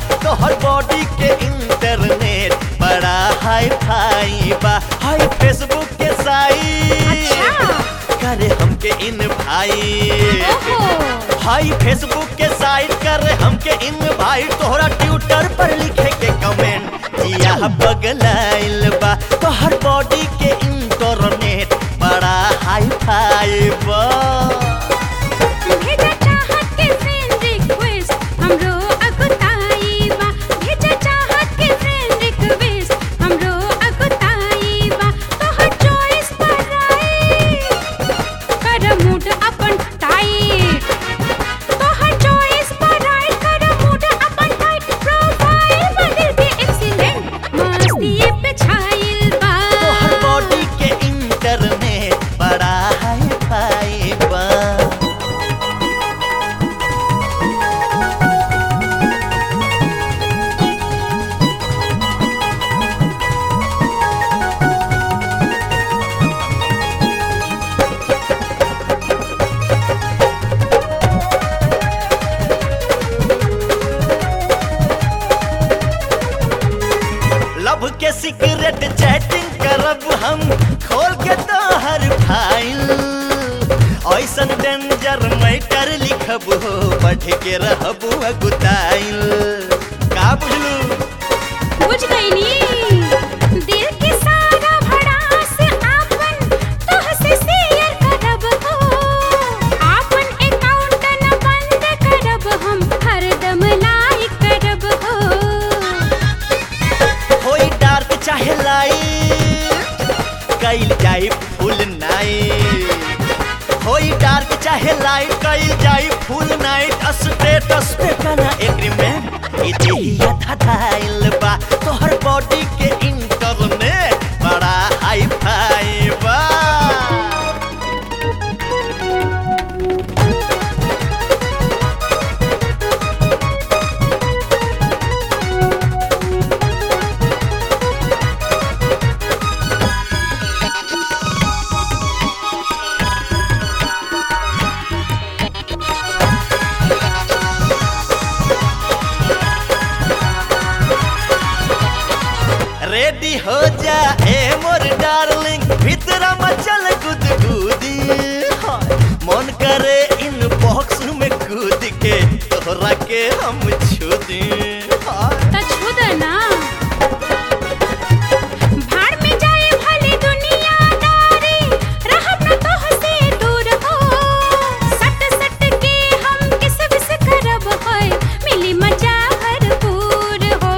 तोहर बॉडी के इंटरनेट बड़ा हाई फाई बा हाई फेसबुक के साइट अच्छा। करे हमके इन भाई ओहो हाई फेसबुक के साइट करे हमके इन भाई तोहरा ट्विटर पर लिखे के कमेंट जिया बगलाइल बा तोहर बॉडी के इंटरनेट बड़ा हाई फाई बा भेजा चाहत के फ्रेंड रिक्वेस्ट हमरो अगुताई बा भेजा चाहत के फ्रेंड रिक्वेस्ट हमरो अगुताई बा तोहर चॉइस पर आई कर मूड अपन टाइट तोहर चॉइस पर आई कर मूड अपन टाइट प्रोफाइल बदल के एक्सीलेंट मस्ती पे छाइल बा तोहर बॉडी के इंटरनेट बड़ा हाई फाई बा लव के सीक्रेट चैटिंग करब हम खोल के तोहर फाइल ऐसन डेंजर मैटर लिखब हो पढ़ के रहब अगुताइल का बुझलू बुझ गईनी दिल के सारा भड़ास आपन तोहसे शेयर करब हो आपन अकाउंट न बंद करब हम हरदम लाइक करब हो होई डार्क चाहे लाइट कइल जाई फुल नाइट होई डार्क चाहे लाइट कइल जाई फुल नाइट स्टेटस पे कना एग्रीमेंट ई देहिया धधाइल बा तोहर बॉडी के इंटरनेट बड़ा हाई फाई बा रेडी हो जा ए मोर डार्लिंग भीतर मचल गुदगुदी हाय, मन करे इन बॉक्स में कूद के तोहरा के हम छू दी हाय। त छुद ना भाड़ में जाए भले दुनियादारी रहब न तोहसे दूर हो सट सट के हम किस बिस करब होय मिली मजा भरपूर हो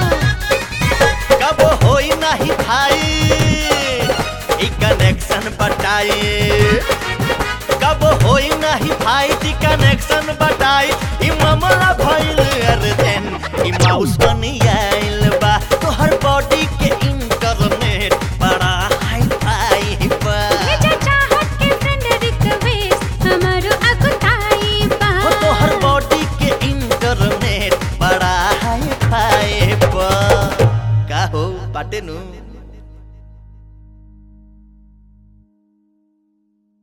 कब होई नहीं भाई ई कनेक्शन बटाई कब होई नहीं भाई ई कनेक्शन बटाई ई मामला भइल अर्जेंट ई माउस बनी आइल बा तोहर बॉडी के इंटरनेट बड़ा हाई फाई बा भेजा चाहत के फ्रेंड रिक्वेस्ट हमारो अगुताई बा हो तोहर बॉडी के इंटरनेट बड़ा हाई फाई बा का हो बाटे नु